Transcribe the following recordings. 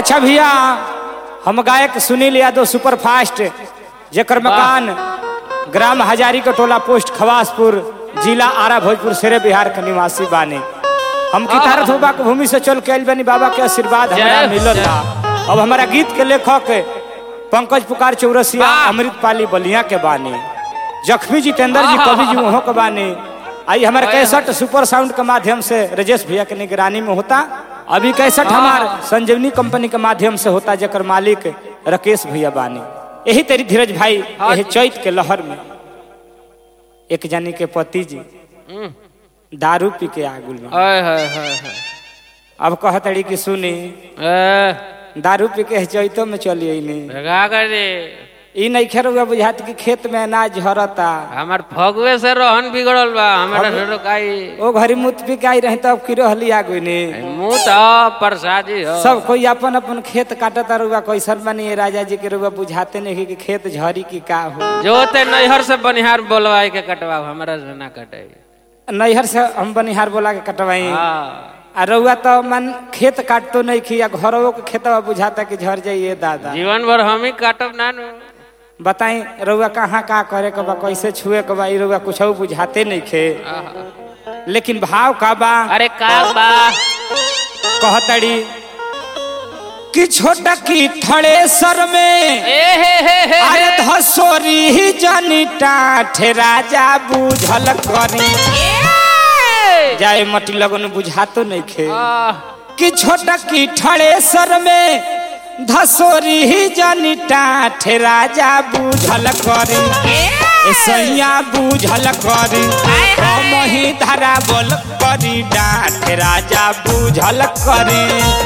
अच्छा भैया हम गायक सुनील यादव सुपर फास्ट जेकर मकान ग्राम हजारी के टोला पोस्ट खवासपुर जिला आरा भोजपुर शेरे बिहार के निवासी बानी हम कितारत होबा के भूमि से चल के आइल बानी बाबा के आशीर्वाद हमरा जय मिलल बा अब हमारा गीत के लेखक पंकज पुकार चौरसिया वाह। अमृत पाली बलिया के बानी जखमी जितेंद्र जी आहा। कवि जी वहाँ के बानी आई हमारे हाय, कैसेट सुपर साउंड के माध्यम से राजेश भैया के निगरानी में होता अभी कैसेट हमार संजीवनी कंपनी के माध्यम से होता जकर मालिक राकेश भैया बानी यही तेरी धीरज भाई हाँ यही जी। चैत के लहर में एक जानी के पति जी हम्म। दारू पी के आगुल में हाय हाय हाय हाय अब कहतड़ी कि सुनी ए, दारू पी के चैतो में चली अइनी भगा कर दे ई नहीं खेर हुआ बुझात कि खेत में अनाज झरता हमार फगुए से रोहन बिगड़ल बा हमारा ढेरो काई ओ घरी मुत पी के आई रही तब की रहली आगुल ने मुंह तो प्रसादी हो सब कोई अपन अपन खेत काटता रुआ कैसन बनी राजा जी के रुआ बुझाते नहीं कि खेत झरी की का हो जो ते नैहर से बनिहार बोलवाई के कटवा हमारा से ना कटे नैहर से हम बनिहार बोला के कटवाई हाँ आ रउआ तो मन खेत काटतो नहीं खी या घरों के खेतवा बुझाता कि झर जाइए दादा जीवन भर हम ही काटब ना नु बताई रउआ कहाँ का करे के बा कैसे छुए के बा ई रउआ कुछ बुझाते नहीं खे आहा। लेकिन भाव का बा अरे का बा कहतड़ी कि छोटा की थड़े सर में ए हे हे हे अरे धसोरी ही जनी टाठ राजा बुझल करी जाए मटी लगन बुझातो नहीं खे आह, कि छोटा की ठड़े सर में धसोरी ही जनी टाठ राजा बुझल करी ए सैया बुझल करी हम ही धरा बोल करी डाठ राजा बुझल करी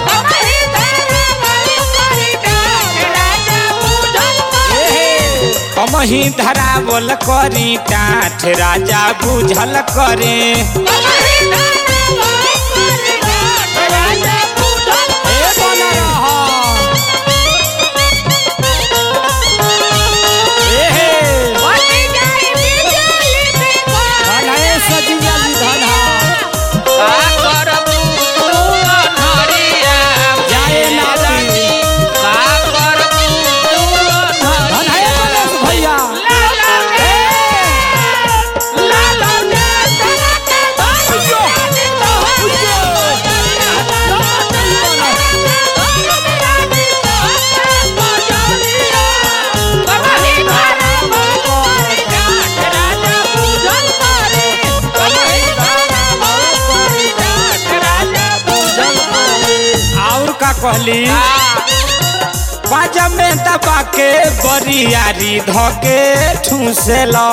हम ही धरा बोल करी डाठ राजा बुझल करी ए बन रहा ए हे धन है सजिया जी धन है का करबू तू अनहरिया जाए नाती का करबू तू धन है गणेश भैया और का कहली बाजा में दबा के बरियारी धके ठूसेला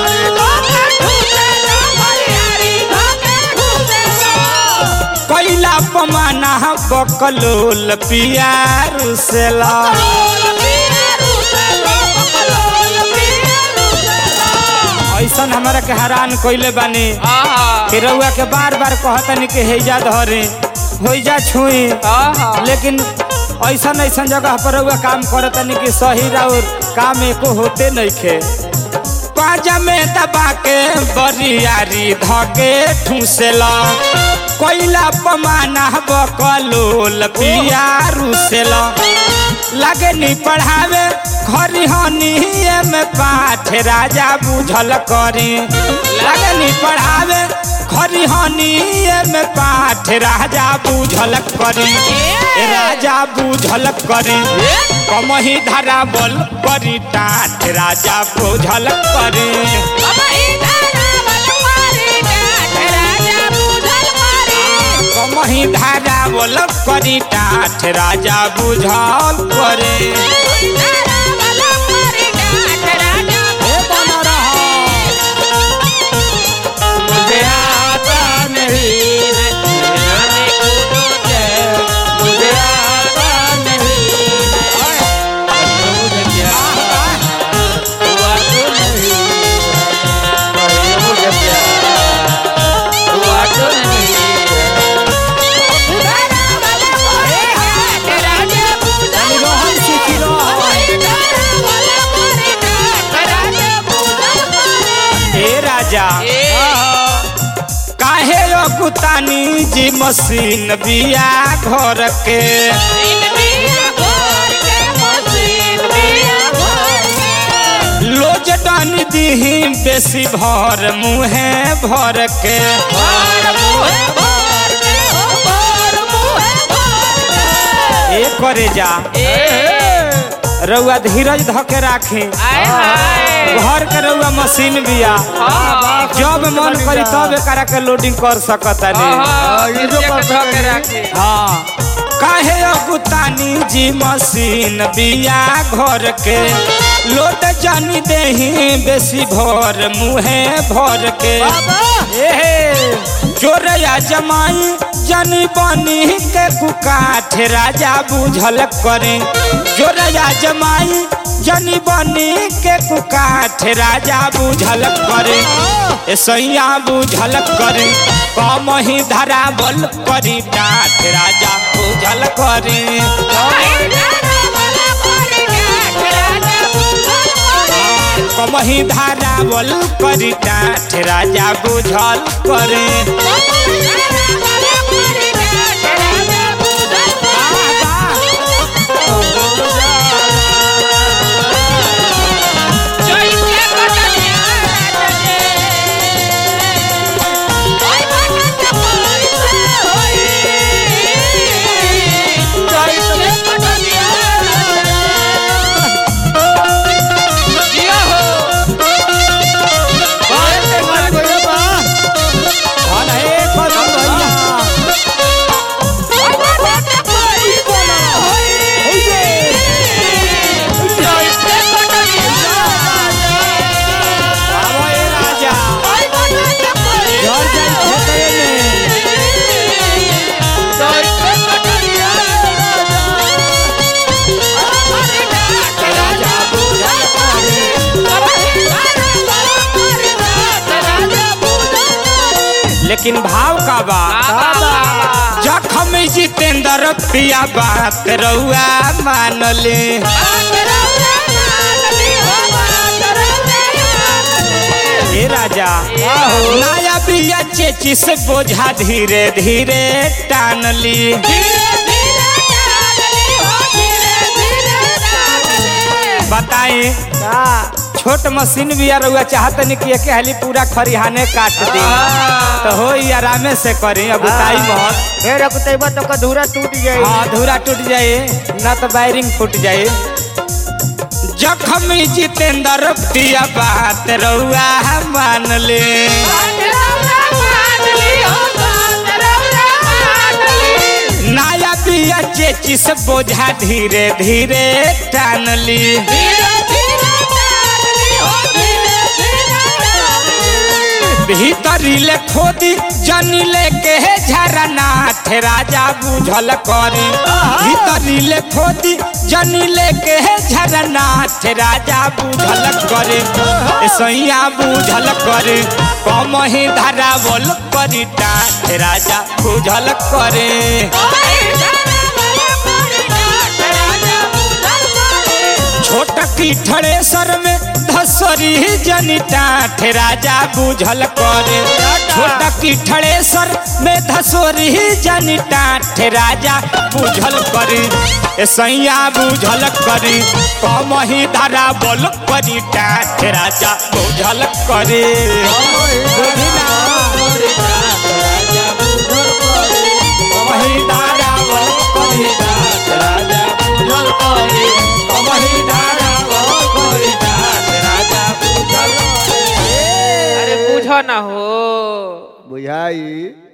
कैला पमाना बकलोल पियार सेला ऐसन हमारा के हैरान कइले बानी कि रउआ के बार बार कहतनी कि हेजा धरे होइजा छुई लेकिन ऐसन ऐसन जगह पर रउआ काम करतनी कि सही राउर काम एको होते नहीं खे पाजा में दबा के बरियारी धके ठूसेला कोइला पमाना बकलोल पियारू सेला लगे नी पढ़ावे खरी हनी में पाठ राजा बुझल करी लगे नी पढ़ावे खरी हनी में पाठ राजा बुझल करी ए राजा बुझल करी कमही धरा बोल करी टाठ राजा बुझल करी कमही धारा बोल करी टाठ राजा बुझल करे ए बन रहा मुझे आता नहीं है मुझे आता नहीं है मुझे क्या हुआ तो नहीं है मुझे प्यार हुआ तो नहीं है रोहन सीखी रोहन ए राजा काहे यो कुतानी जी मशीन बिया घर के जनी दीही बेसी भर मुहे भर के ए करे जा रउआ धीरज धके राखी आय हाय घर के रउआ मशीन बिया हाँ, जब मन करी तब एकरा के लोडिंग कर सकता हाँ, नहीं हाँ, ये जो नीचे के करते धो के हैं। राखी। हाँ काहे अगुतानी जी मशीन बिया घर के लोट जानी देही बेसी भर मुहे भर के ए चोरया जमाई जनी बनी के कुकाठ राजा बुझल करे चोरया जमाई जनी बनी के कुकाठ राजा बुझल करे ए सैया बुझल करे कम ही धरावल करी डाठ राजा बुझल करे कम ही धरावल करी डाठ राजा बुझल करे जिया हो। धन हे कदम भैया आवो ए राजा झड़ जाई खेतरे में लेकिन भाव का बा जखम जितेंद्र पिया बात रउआ मानले हे राजा नया बिया चेची से बोझा धीरे धीरे टान ली बताई छोट मशीन भी रउआ चाहत नहीं कि एक हाली पूरा खरिहाने काट दी तो हो ई आरामे से करी अब उताई मत फिर अकुतैबा तो कधूरा टूट जाई हाँ धूरा टूट जाए ना तो वायरिंग फूट जाए जखम जितेंद्र पिया बात रउआ मान ले नया पिया चेची से बोझा धीरे धीरे टान ली भीतरी ले खोदी जनी ले के झरनाथ राजा बुझल करी भीतरी ले खोदी जनी ले के झरनाथ राजा बुझल करे ए सैया बुझल करे कम ही धरावल करी टाठ राजा बुझल करे छोट की ठड़ेसर में धसरी जनी टाठ राजा बुझल करे छोट की ठड़ेसर में धसोरी जनी टाठ राजा बुझल करे ए सैया बुझल करी कम ही धरा बोल करी टाठ राजा बुझल करे बुझिना? कम ही धरा बोल करी टाठ राजा बुझल करे कम ही धरा बोल करी टाठ राजा बुझल करे अरे बुझो ना हो बुझाई